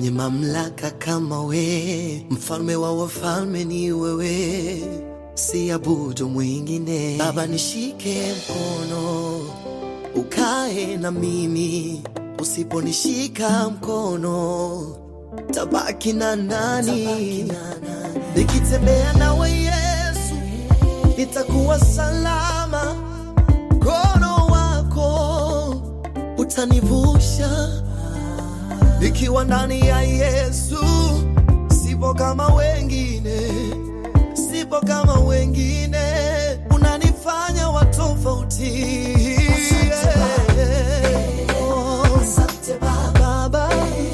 mwenye mamlaka kama we, mfalme wa wafalme ni wewe, siabudu mwingine. Baba, nishike mkono ukae na mimi, usiponishika mkono tabaki na nani? Nikitembea nawe Yesu, nitakuwa salama, mkono wako utanivusha. Nikiwa ndani ya Yesu, sipo kama wengine, sipo kama wengine, unanifanya wa tofauti. Oh, Asante Baba, Baba,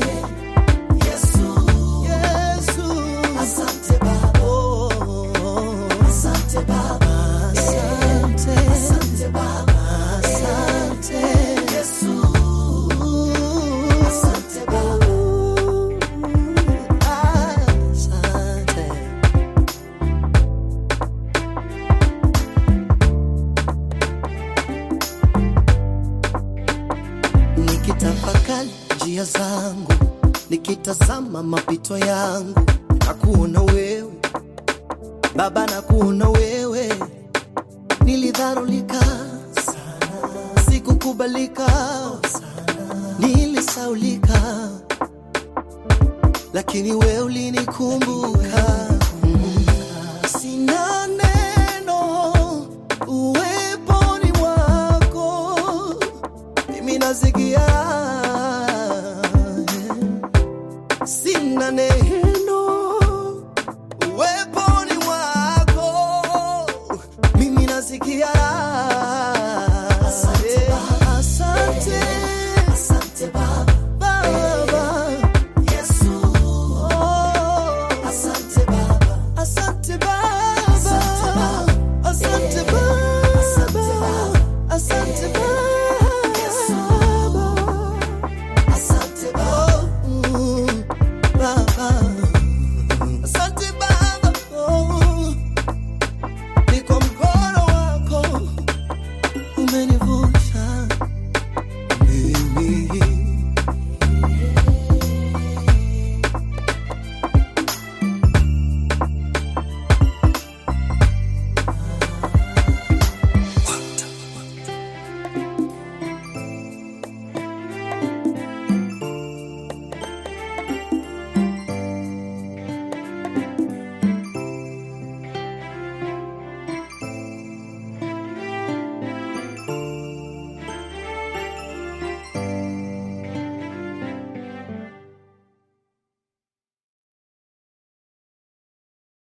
Yesu, Yesu, asante Baba, oh, asante Baba, asante, asante Baba, asante, Yesu, asante Baba. asante. Nikitafakari njia zangu, nikitazama mapito yangu, na kuona wewe Baba, na kuona wewe, nilidharulika sana, sikukubalika nilisaulika, lakini wewe ulinikumbuka. Mm. Sina neno uweponi mwako, mimi nasikia